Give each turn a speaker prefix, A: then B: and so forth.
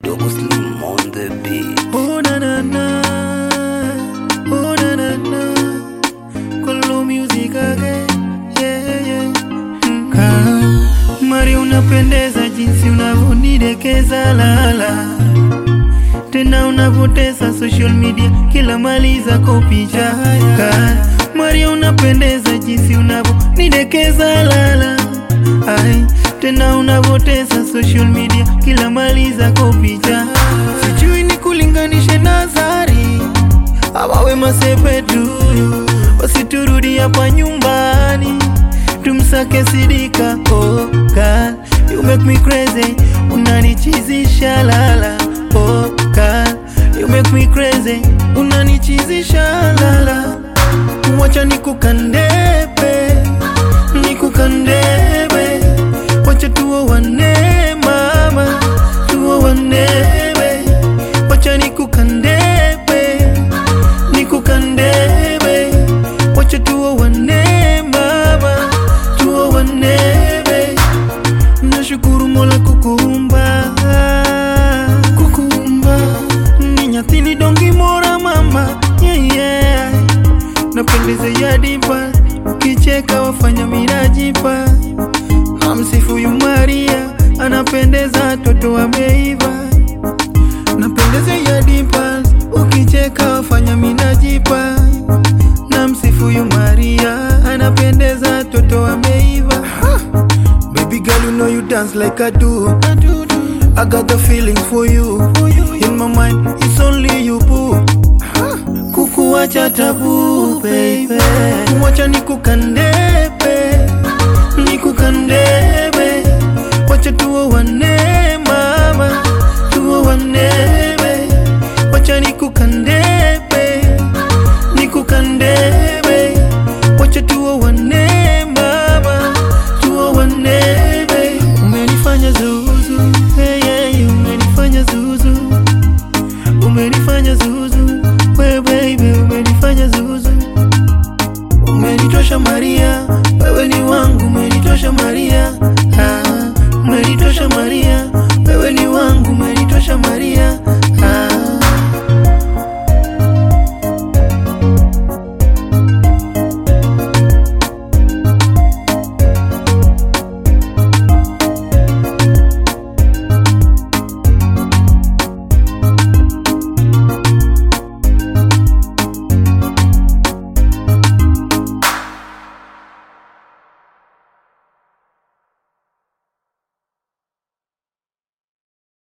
A: Dogo Slim on the beat.
B: Oh na na na, oh na na na, Kolo music again, yeah yeah. Mm. Ah, Mari unapendeza jinsi unavyonidekeza lala, tena unavotesa social media kila mali zako picha. Ah, Mari unapendeza jinsi unavyonidekeza lala, ai tena unavotesa social media kila mali zako picha. Sijui ni kulinganishe na Zari awawe masepetu, wasiturudi hapa nyumbani tumsake Sidika. Oh God, you make me crazy, unanichizisha lala. Oh God, you make me crazy, unanichizisha lala. Wacha nikukandebe, nikukandebe, wacha tuowane mama, tuowane wacha nikukandebe, nikukandebe, wacha tuowane mama, tuowane Nashukuru Mola kukuumba, kukuumba ni nyathini dongi mora mama, yeah, yeah. Napendeza ya dipa, ukicheka wafanya mirajipa na msifu yu Maria, anapendeza toto ameiva. Napendeza ya dipa, ukicheka wafanya minajipa na msifu yu Maria, anapendeza toto ameiva. Baby girl, you know you dance like I do. I got the feelings for you. In my mind, it's only you, boo. Kukuwacha tabu, baby. Wacha nikukandebe, nikukandebe. Wacha tuowane, mama, tuowane. Wacha nikukandebe, nikukandebe. Wacha tuowane, mama, tuowane. Umenifanya zuzu, hey, hey, umenifanya zuzu umenifanya zuzu we baby umenifanya zuzu umenitosha Maria wewe ni wangu umenitosha Maria ah, umenitosha Maria wewe ni wangu umenitosha Maria